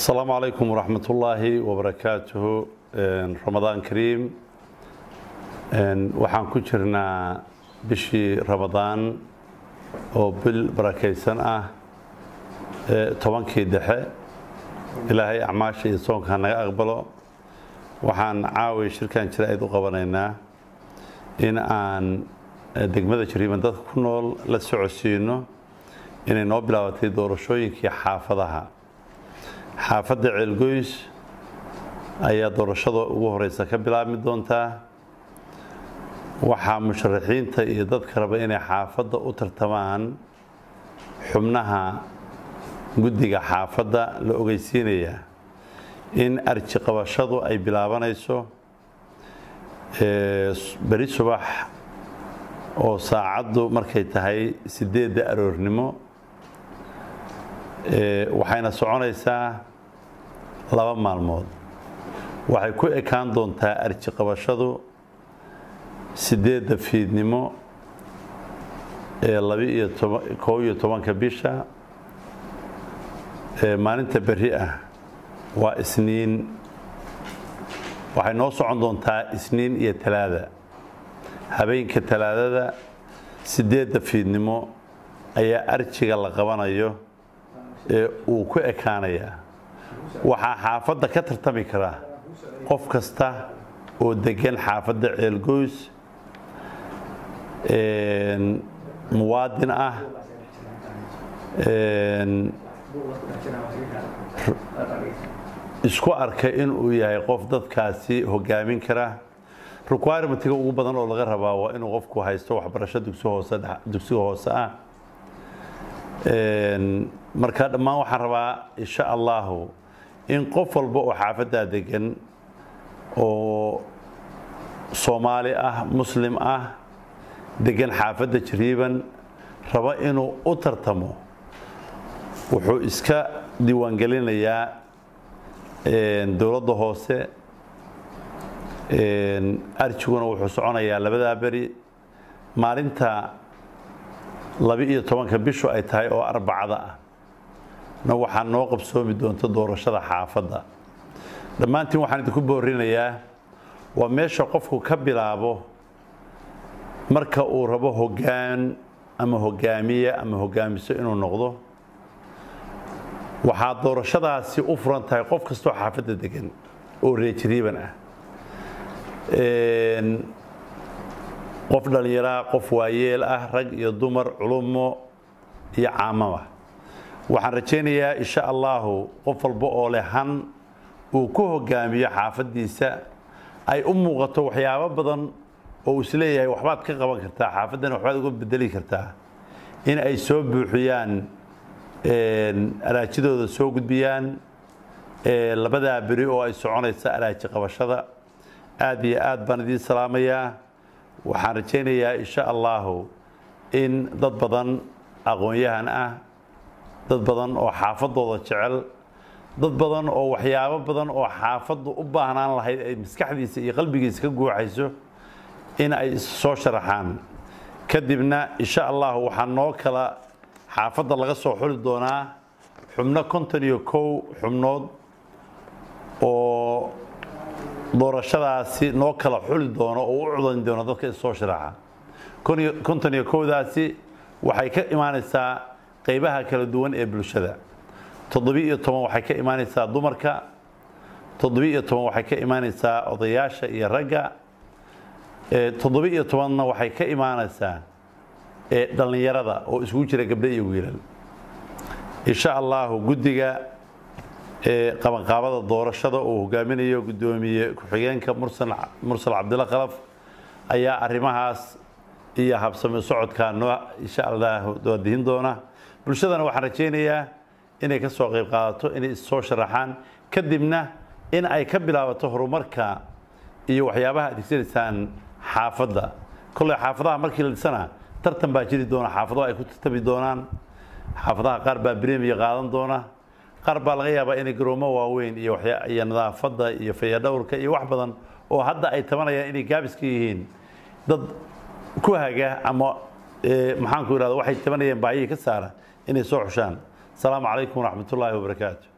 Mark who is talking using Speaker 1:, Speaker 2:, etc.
Speaker 1: asalaamu calaykum waraxmat ullaahi wabarakaatuhu ramadaan kariim waxaan ku jirnaa bishii ramadaan oo bil barakaysan ah tobankii dhexe ilaahay acmaasha iyo soonka naga aqbalo waxaan caaway shirkan jira ayd u qabanaynaa in aan degmada jariiban dadka ku nool la socodsiino inay noo bilaabatay doorashooyinkii xaafadaha xaafadda ceelgoys ayaa doorashada ugu horeysa ka bilaabmi doontaa waxaa musharaxiinta iyo dadka raba inay xaafadda u tartamaan xubnaha guddiga xaafadda la ogeysiinayaa in arji qabashadu ay bilaabanayso beri subax oo saacaddu markay tahay sideedda aroornimo waxayna soconaysaa laba maalmood waxay ku ekaan doontaa arji qabashadu sideedda fiidnimo ee labi-iyo koob iyo tobanka bisha maalinta berri ah waa isniin waxay noo socon doontaa isniin iyo talaada habeenka talaadada sideedda fiidnimo ayaa arjiga la qabanayo ee uu ku ekaanayaa waxaa xaafadda ka tartami kara qof kasta oo degan xaafadda ceelgoys muwaadin ah isku arka inuu yahay qof dadkaasi hogaamin kara requirementiga ugu badan oo laga rabaa waa inuu qofku haysto waxbarasho dugsiga hoose ah marka dhammaan waxaan rabaa insha allahu in qof walba oo xaafaddaa degan oo soomaali ah muslim ah degan xaafadda jariiban raba inuu u tartamo wuxuu iska diiwaangelinayaa dowladda hoose arjiguna wuxuu soconayaa labadaa beri maalinta laba-iyo tobanka bishu ay tahay oo arbacada ah na waxaa noo qabsoomi doonta doorashada xaafadda dhammaantiin waxaan idinku boorinayaa waa meesha qofku ka bilaabo marka uu rabo hoggaan ama hogaamiye ama hogaamiso inuu noqdo waxaa doorashadaasi u furan tahay qof kastoo xaafadda degan oo reejiriiban ah qof dhallinyaraa qof waayeel ah rag iyo dumar culumo iyo caamama waxaan rajaynayaa insha allahu qof walba oo leh han uu ku hogaamiyo xaafaddiisa ay u muuqato waxyaabo badan oo uu isleeyahay waxbaad ka qaban kartaa xaafaddana waxbaad uga bedeli kartaa in ay soo buuxiyaan araajidooda soo gudbiyaan labadaa beri oo ay soconaysa araaji qabashada aad iyo aad baan idiin salaamayaa waxaan rajaynayaa insha allahu in dad badan aqoon-yahan ah dad badan oo xaafadooda jecel dad badan oo waxyaabo badan oo xaafaddu u baahnaan lahayd ay maskaxdiisa iyo qalbigiisa ka guuxayso in ay soo sharaxaan kadibna insha allahu waxaa noo kala xaafadda laga soo xuli doonaa xubno konton iyo kow xubnood oo doorashadaasi noo kala xuli doono oo u cudan doono dadka issoo sharaxa konton iyo kowdaasi waxay ka imaanaysaa qeybaha kala duwan ee bulshada toddobi-iyo toban waxay ka imaanaysaa dumarka toddobi-iyo toban waxay ka imaanaysaa odayaasha iyo ragga toddobi-iyo tobanna waxay ka imaanaysaa dhallinyarada oo isugu jira gabdho iyo wiilal insha allahu guddiga qabanqaabada doorashada uu hogaaminayo guddoomiye ku-xigeenka mursal cabdilla khalaf ayaa arrimahaas iyo habsami socodkaa noo insha allah doodihin doona bulshadana waxaan rajaynayaa inay ka soo qayb qaadato inay issoo sharaxaan kadibna in ay ka bilaabato horumarka iyo waxyaabaha adeegsanaysaan xaafadda kolley xaafadaha markii la dhisana tartan baa jiri doona xaafadaha ay ku tartami doonaan xaafadaha qaar baa bremiya qaadan doona qaar baa laga yaabaa inay garoomo waaweyn iyo iyo nadaafadda iyo fayadhowrka iyo wax badan oo hadda ay tabanayaan inay gaabiska yihiin dad ku haga ama maxaanku irahda waxay tabanayeen baayihii ka saara inay soo xushaan asalaamu calaykum waraxmat ullaahi wabarakaatu